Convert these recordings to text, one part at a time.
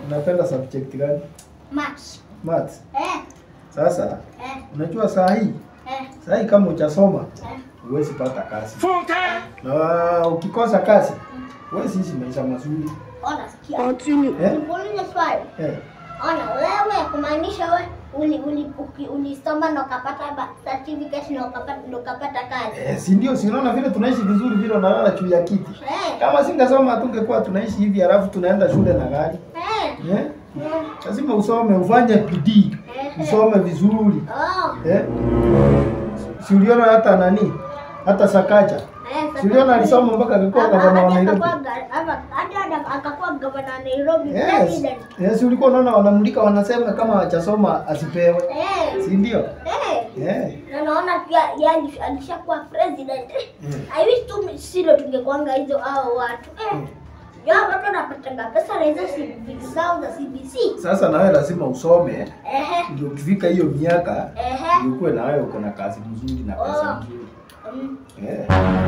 Unapenda subject gani? Maths. Maths. Eh, Sasa eh, unajua saa hii eh, saa hii kama hujasoma eh. huwezi pata kazi. Na ukikosa kazi huwezi ishi maisha mazuri. Ona sikia. Eh? Nikuulize swali. Eh. Ona wewe kumaanisha wewe uli uli uki- ulisoma na ukapata ba- certificate na ukapata na ukapata kazi. Eh, si ndio? Si unaona vile tunaishi vizuri vile unalala juu ya kiti. Eh. Kama singesoma tungekuwa tunaishi hivi halafu tunaenda shule na gari. Eh. Eh? eh, Lazima usome, ufanye bidii. eh. Usome vizuri. Oh. Eh? Si uliona hata nani? Hata Sakaja. Eh, Si uliona alisoma mpaka akakuwa Hapa- gavana wa hadi Nairobi. akakuwa ga- hapa- hadi hadi akakuwa gavana wa Nairobi Yes. president. Yes, ulikuwa unaona wanamulika wanasema kama hajasoma asipewe. Eh. Si ndio? Eh. Eh. Na naona pia yeye alish- alishakuwa president. Eh. Mm. I wish tu silo tungekuanga hizo hao watu. Eh. Ya watu wanapatanga pesa na hizo vitu zao za CBC. Sasa na wewe lazima usome Ehe. ndio ukifika hiyo miaka Ehe. ndio ukuwe na wewe uko na kazi mzuri na pesa Oh. mzuri. Mm. Eh.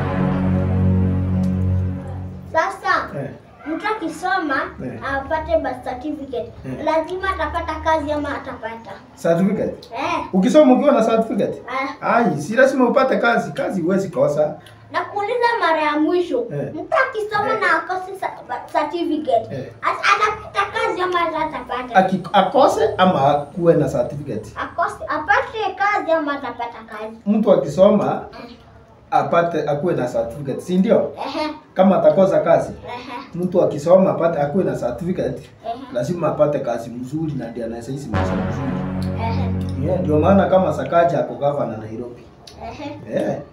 Sasa Eh. mtu akisoma Eh. apate birth certificate Eh. lazima atapata kazi ama atapata. Certificate. Eh. Ukisoma ukiwa na certificate, Ah. ai, si lazima upate kazi. Kazi huwezi kosa. Na kuuliza mara ya mwisho Eh. mtu akisoma na akose sa- birth certificate Eh. at- atapata kazi ama atapata? Aki, akose ama akuwe na certificate. Akose apate kazi ama atapata kazi? Mtu akisoma Eh. apate akuwe na certificate, si ndio? Ehe. Kama atakosa kazi, Ehe. mtu akisoma apate akuwe na certificate, Ehe. lazima apate kazi mzuri na ndiye anaweza ishi maisha mzuri. Ehe. Yeah, ndio maana kama Sakaja ako gavana Nairobi. Ehe. Eh, Eh.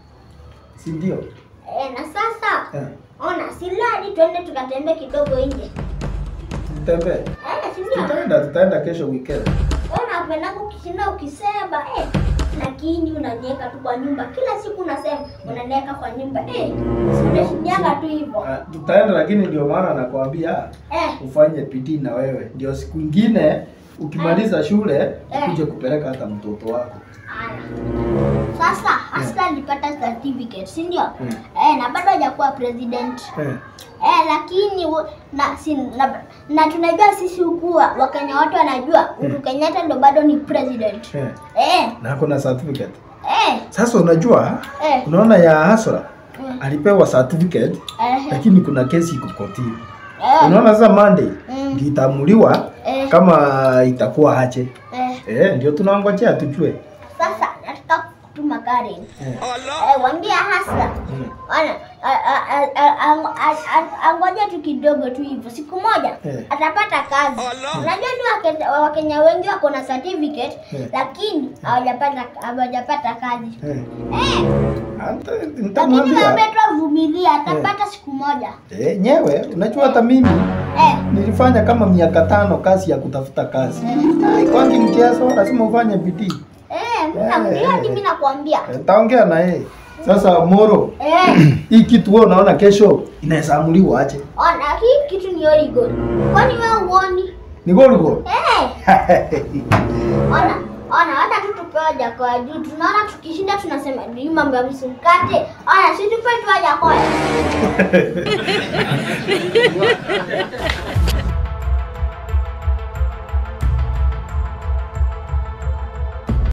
si ndio? Eh, na sasa Eh, ona siladi twende tukatembee kidogo nje. tutembee. Eh, si ndio? Tutaenda tutaenda kesho weekend. Ona unapenda ukishinda ukisema eh, lakini unaniweka tu kwa nyumba kila siku unasema unaniweka kwa nyumba eh, unashindianga tu hivyo Ah, tutaenda lakini ndio maana nakwambia eh, ufanye bidii na wewe, ndio siku ingine ukimaliza shule Eh. ukuje kupeleka hata mtoto wako. haya. Sasa hasa alipata certificate si ndio? Mm. Eh, na bado hajakuwa president Eh. eh, lakini wo- na, si, na, na tunajua sisi huku wa- Wakenya watu wanajua Uhuru Kenyatta ndo bado ni president Eh. eh, Na ako na certificate. eh, Sasa unajua eh, unaona ya Hasra Mm. alipewa certificate eh, lakini kuna kesi iko kotini. eh, Unaona sasa Monday Mm. ndio itaamuliwa Eh. kama itakuwa aje. eh. Eh, ndio tunangojea tujue. Sasa nataka kutuma Karen Eh. eh, wambia hasa Mm. Ona, a- a- a- a- a- a- a- angoja tu kidogo tu hivyo, siku moja Eh. atapata kazi. Unajua ni Wake- Wakenya wengi wako na certificate Eh. lakini hawajapata hawajapata kazi Eh. eh, Anta- lakini Nitamwambia. naomba tu avumilie, atapata siku moja Eh, nyewe unajua hata mimi eh. nilifanya kama miaka tano kazi ya kutafuta kazi. Kwangi mchezo lazima ufanye bidii. Eh, mimi nakwambia, Eh. hadi mimi nakwambia Eh, Taongea na yeye. Sasa Moro, eh, hii kitu wewe unaona kesho inaweza amuliwa aje? ona hii kitu ni Oligo, kwani wewe uoni? Ni goli goli. Eh, ona ona, hata tu tupewa jakoya juu, tunaona tukishinda tunasema hii mambo ya msimkate. Ona, si tupe tu jakoya